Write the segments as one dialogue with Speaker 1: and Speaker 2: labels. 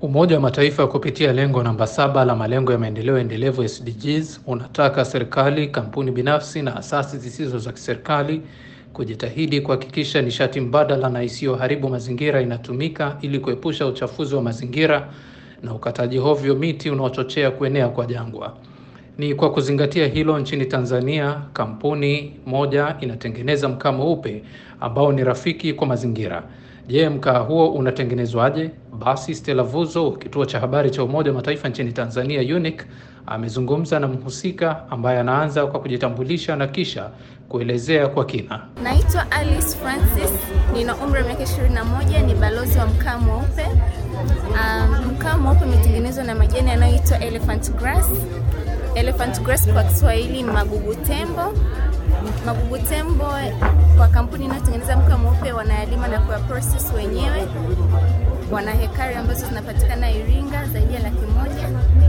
Speaker 1: Umoja wa Mataifa kupitia lengo namba saba la malengo ya maendeleo endelevu SDGs unataka serikali, kampuni binafsi na asasi zisizo za kiserikali kujitahidi kuhakikisha nishati mbadala na isiyoharibu mazingira inatumika ili kuepusha uchafuzi wa mazingira na ukataji hovyo miti unaochochea kuenea kwa jangwa. Ni kwa kuzingatia hilo, nchini Tanzania kampuni moja inatengeneza mkaa mweupe ambao ni rafiki kwa mazingira. Je, mkaa huo unatengenezwaje? Basi Stella Vuzo, kituo cha habari cha Umoja wa Mataifa nchini Tanzania UNIC, amezungumza na mhusika ambaye anaanza kwa kujitambulisha na kisha kuelezea kwa kina.
Speaker 2: Naitwa Alice Francis, nina umri wa miaka 21, ni balozi wa mkaa mweupe. Um, mkaa mweupe umetengenezwa na majani yanayoitwa elephant grass. Elephant grass kwa Kiswahili ni magugu tembo. Magugu tembo kwa kampuni inayotengeneza mkaa mweupe wanayalima na kuya process wenyewe. Wana hekari ambazo zinapatikana Iringa zaidi ya laki moja.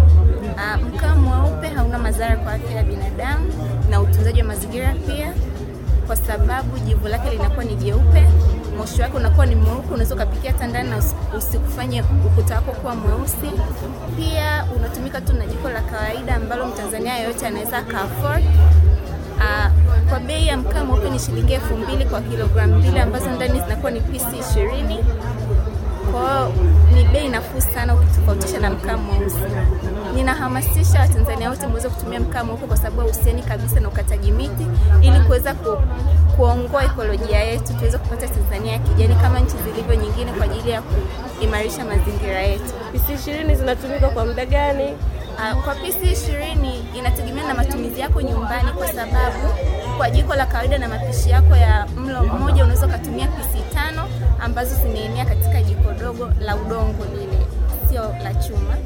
Speaker 2: Uh, mkaa mweupe hauna madhara kwa afya ya binadamu na utunzaji wa mazingira pia, kwa sababu jivu lake linakuwa ni jeupe, moshi wake unakuwa ni mweupe, unaweza ukapikia hata ndani na usikufanye ukuta wako kuwa mweusi. Pia unatumika tu na jiko la kawaida ambalo Mtanzania yoyote anaweza aka afford. Uh, kwa bei ya mkaa mweupe ni shilingi elfu mbili kwa kilogramu mbili ambazo ndani zinakuwa ni pisi ishirini. Kwa hiyo ni bei nafuu sana ukitofautisha na mkaa mweusi. Ninahamasisha Watanzania wote muweze kutumia mkaa mweupe kwa sababu hauhusiani kabisa na ukataji miti, ili kuweza ku, kuongoa ekolojia yetu, tuweze kupata Tanzania ya kijani kama nchi zilivyo nyingine, kwa ajili ya kuimarisha mazingira yetu.
Speaker 3: Pisi ishirini zinatumika kwa muda gani?
Speaker 2: Uh, kwa pisi ishirini inategemea na matumizi yako nyumbani, kwa sababu kwa jiko la kawaida na mapishi yako ya mlo mmoja unaweza ukatumia pisi tano ambazo zimeenea katika jiko dogo la udongo lile, sio la chuma.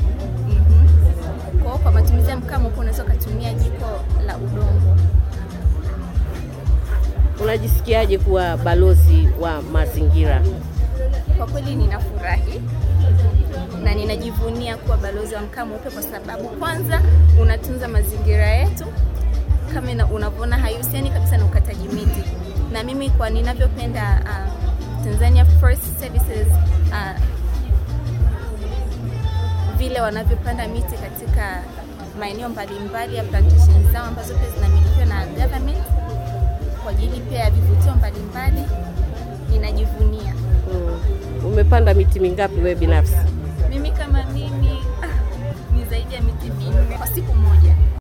Speaker 2: Mm-hmm. Kwa kwa matumizi ya mkaa mweupe unaweza ukatumia jiko la udongo.
Speaker 3: Unajisikiaje kuwa balozi wa mazingira?
Speaker 2: Kwa kweli ninafurahi na ninajivunia kuwa balozi wa mkaa mweupe kwa sababu kwanza unatunza mazingira yetu kama unavyoona, haihusiani kabisa na ukataji miti, na mimi kwa ninavyopenda uh, Tanzania Forest Services uh, vile wanavyopanda miti katika maeneo mbalimbali ya plantation zao ambazo pia zinamilikiwa na government kwa ajili pia ya vivutio mbalimbali, ninajivunia.
Speaker 3: Hmm. Umepanda miti mingapi wewe binafsi?
Speaker 2: Mimi kama mimi ah, ni zaidi ya miti minne kwa siku moja.